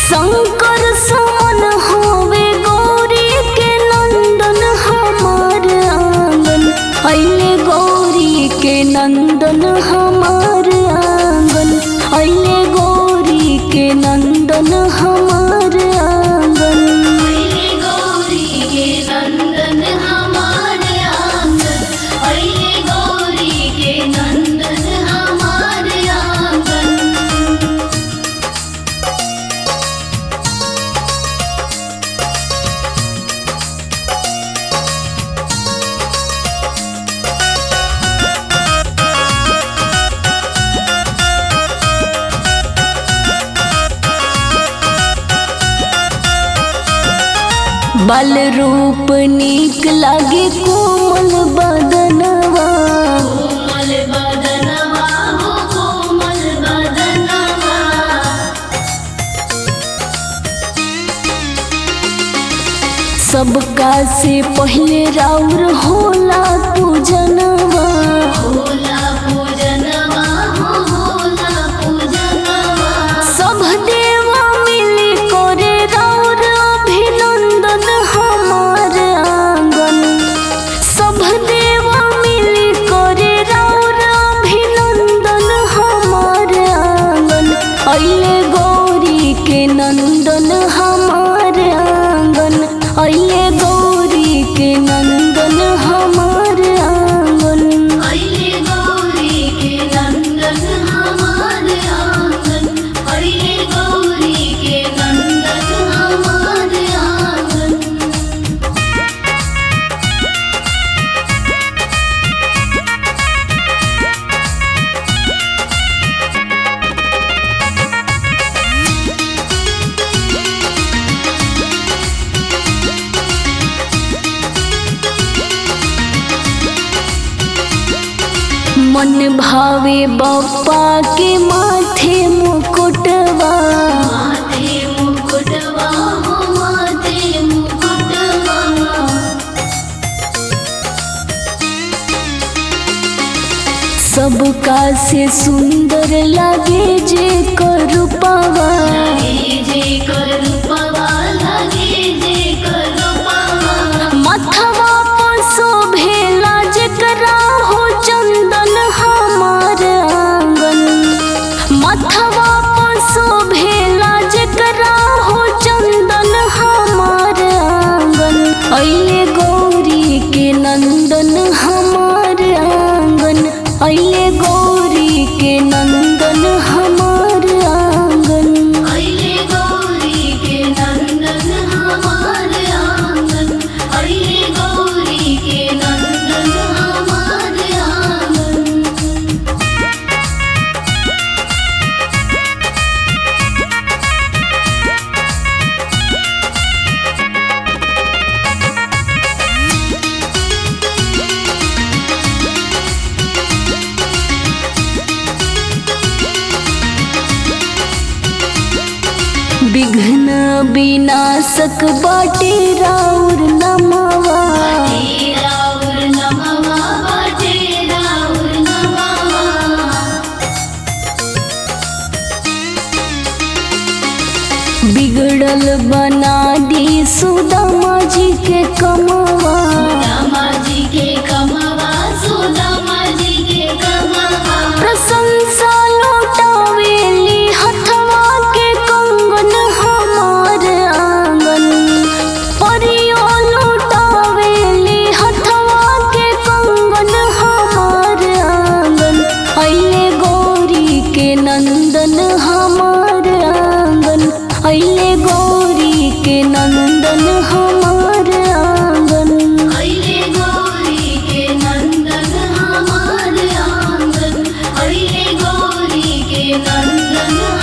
शंकर समन होवे गौरी के नंदन हमार आंगन अइले गौरी के नंदन हमार आंगन अइले गौरी के नंदन हमार आंगन अइले गौरी के नंदन हमार आंगन अइले गौरी के नंदन हमार आंगन बल रूप नीक लागे कोमल बदनवा कोमल बदनवा हो कोमल बदनवा सबका से पहले राउर होला पूजनवा भोला पूजनवा हो भोला पूजनवा सब देवा मिली करे राउर अभिनंदन हमार आंगन सब देवा मिली करे राउर अभिनंदन हमार आंगन अइले गौरी के नंदन हमार आंगन अइले गौरी के नंदन हमार आंगन अइले गौरी के नंदन हमार आंगन अइले गौरी के नंदन हमार आंगन मन भावे बप्पा के माथे मुकुटवा माथे मुकुटवा हो माथे मुकुटवा सबका से सुंदर लागे जे करूपवा लगे जे करूपवा लगे जे करूपवा मथवा पर शोभेला जेकरा हो चंदन हमार आंगन मथवा पर शोभेला जेकरा हो चंदन हमार आंगन अइले गौरी के नंदन हमार आंगन अइले गौरी के नंदन हमार आंगन अइले गौरी के नंदन हमार आंगन अइले गौरी के नंदन हमार आंगन विघ्न विनाशक बाटे राउर नमवा बाटे राउर नमवा बाटे राउर नमवा बिगड़ल बना दी सुदामा जी के कमवा दामा जी के कमवा सुदामा जी के कमवा प्रशंसा लौटावेली हथवा के कंगन हमार आंगन परियो लौटावेली हथवा के कंगन हमार आंगन अइले गौरी के नंदन हमार आंगन अइले गौरी के नंदन हमार आंगन अइले गौरी के नंदन हमार आंगन अइले गौरी के नंदन